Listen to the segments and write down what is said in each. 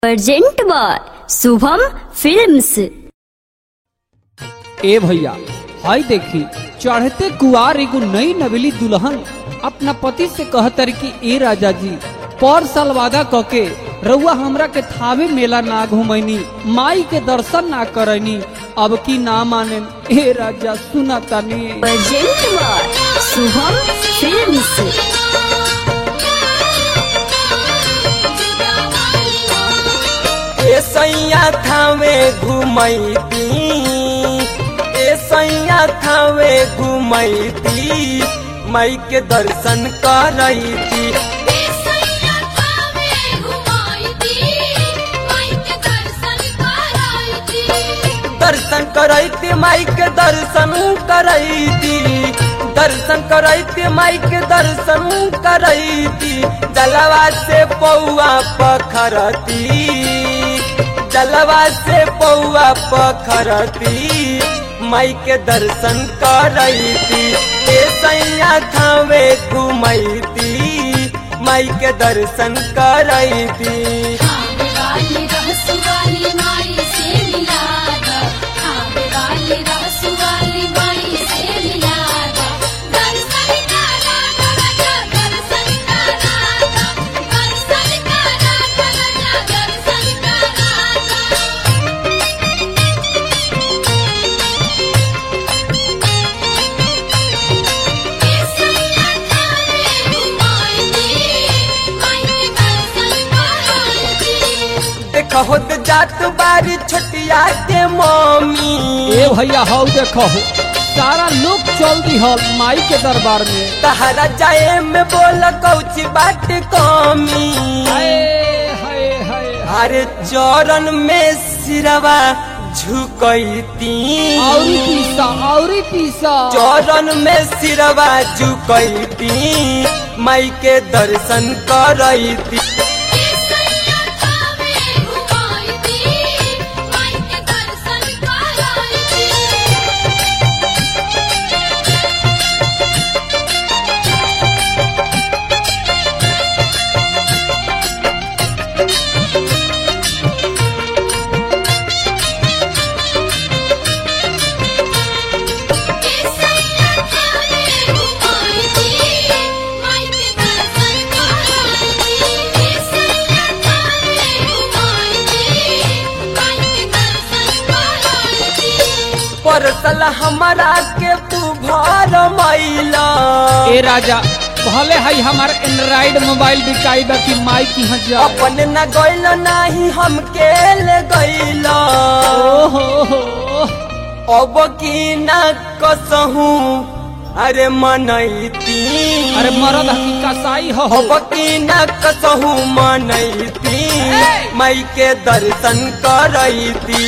present by Shubham films ए भैया हाय देखी चढ़ते कुआर एगो नई नवेली दुल्हन अपना पति से कहतर कि ए राजा जी पर साल वादा कके रउआ हमरा के थावे मेला ना घुमैनी माई के दर्शन ना करैनी अब की ना माने ए राजा सुना तानी प्रेजेंट बाय शुभम फिल्म्स ए सैया थावे घुमैती ए सैया थावे घुमैती मई के दर्शन करैती दर्शन करैती माई के दर्शन करैती दर्शन करैती माई के दर्शन करैती जलवा से पौआ पखरती जलवा से पौआ पखरती माई के दर्शन करैती ए सैया थावे घुमैती माई के दर्शन करैती देखो तो जात बारी छोटिया के मम्मी ए भैया हाउ देखो सारा लोग चल दी हल माई के दरबार में तहरा जाए में बोल कौची बाट कमी हाय हाय हाय अरे चरण में सिरवा झुकैती औरी पीसा औरी पीसा चरण में सिरवा झुकैती माई के दर्शन करैती परसल हमारा के तू भर मैला ए राजा भले है हमार एंड्राइड मोबाइल बिकाई बा कि माई की यहाँ जा अपन न गइल नाही हम के ले गइल ओहो हो अब की न कसहू अरे मनैती अरे मरद हकी कसाई हो अब की न कसहू मनैती मई के दर्शन करैती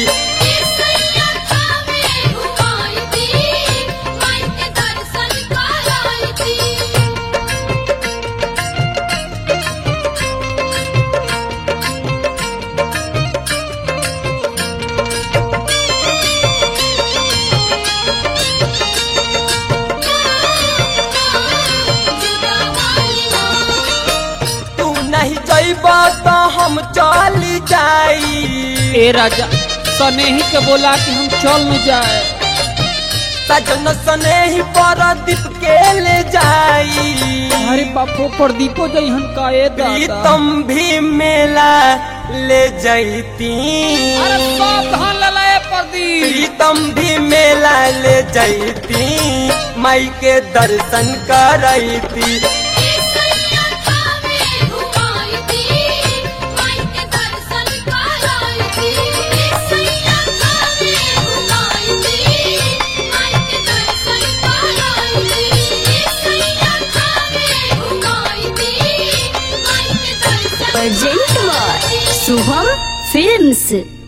तू नहीं जइब तो हम चल जाई ए राजा सनेही के बोला कि हम चल न जाए सजन सने ही परदीप के ले जाई अरे बापो प्रदीपो जइहन का ए दादा प्रीतम भी मेला ले जैती अरे सावधान ललाए प्रदीप प्रीतम भी मेला ले जैती माई के दर्शन करैती प्रेजेंट बाय शुभम फिल्म्स